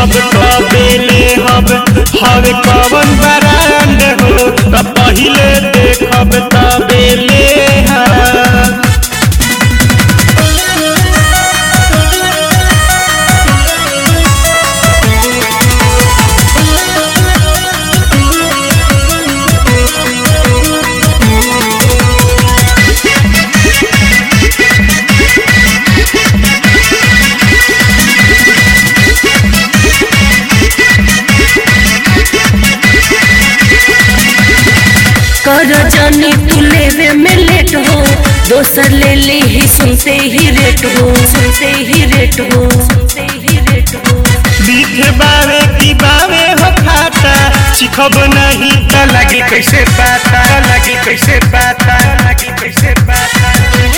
देखब तबे ले हब हवे कवन ब्रांड हो त पहिले देखब तबे ले हब कर जानी तू लेवे में लेट हो दोसर ले ली ही सुनते ही रेट हो सुनते ही रेट हो सुनते ही रेट हो बीठे बावे की बावे हो खाता चिखब नहीं त लगी कैसे पाता लगी कैसे पाता लगी कैसे पाता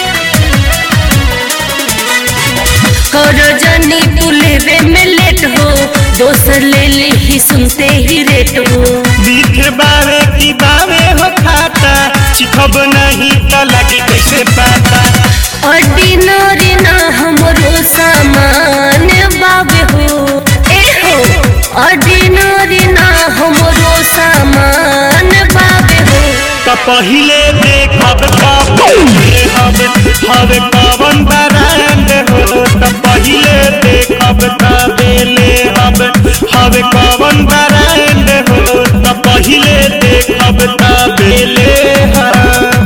कर जानी तू लेवे में लेट हो दोसर ले ली ही सुनते ही रेट हो बीठे बावे की बावे हो खाता चिखब नहीं त लगी कैसे पाता ऑर्डिनरी ना हमरो सामान बाबे हो ए हो ऑर्डिनरी ना हमरो सामान बाबे हो त पहिले देखब तबे हब हवे कवन ब्रांड हो त पहिले देखब तबे ले हब हवे कवन ब्रांड हो त पहिले देखब तबे ले हब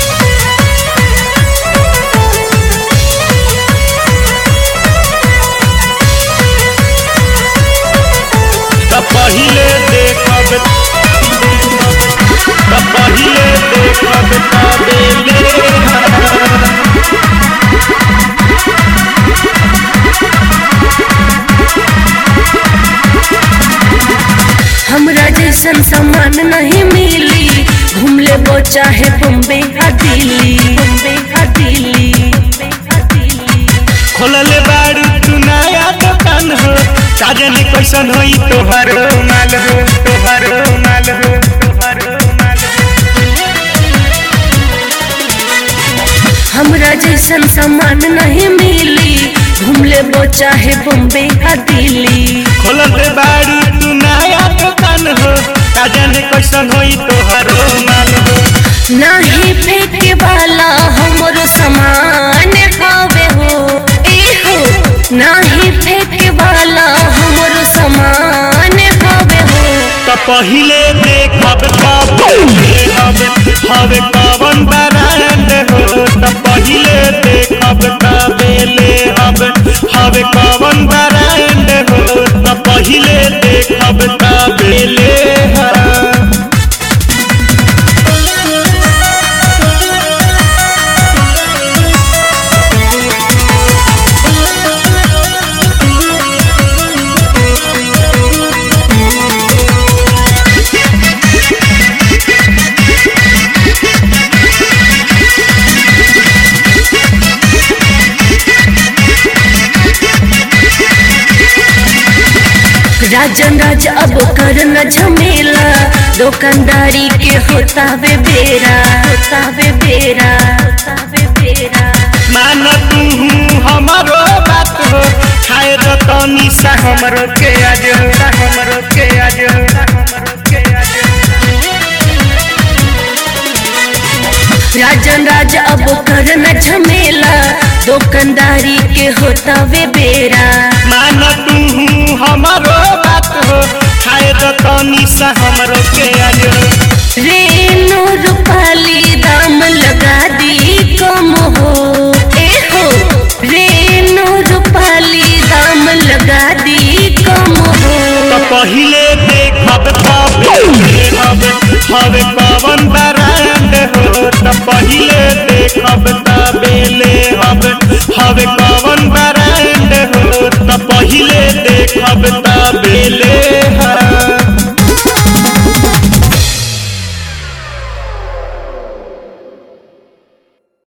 त पहिले देखब त पहिले देखब तबे ले हब हमरा जैसन सामान नहीं मिली घूम ले वो चाहे बम्बे आ दिल्ली बम्बे आ दिल्ली बम्बे आ दिल्ली खोलले बारू तू नया दुकान हो साजन कैसन होई तोहर माल हो तोहर माल हो तोहर माल हो हमरा जैसन सामान नहीं मिली घूम ले वो चाहे बम्बे आ दिल्ली खोलले बारू तू नया दुकान हो साजन कैसन होई तोहर माल हो नहीं फेंके वाला हमरो सामान हवे हो ए हो नहीं फेंके वाला हमरो सामान हवे हो त पहिले देखब तबे हब हवे कवन ब्रांड हो त पहिले देखब तबे ले हब हवे कवन ब्रांड हो त पहिले देखब तबे ले हब राजन राज अब कर न झमेला दुकानदारी के होता वे बेरा होता वे बेरा होता वे बेरा मान तू हमारो बात हो खाए रतनी सा हमरो के आज सा हमरो के आज सा हमरो के आज राजन राज अब कर न झमेला दुकानदारी के होता वे बेरा मान तू हमारो बात हो खाए रतनी सा हमरो के आज रेनो रूपाली दाम लगा दी कम हो ए हो रेनो रूपाली दाम लगा दी कम हो त पहिले देखब तबे हब हवे कवन ब्रांड हो त पहिले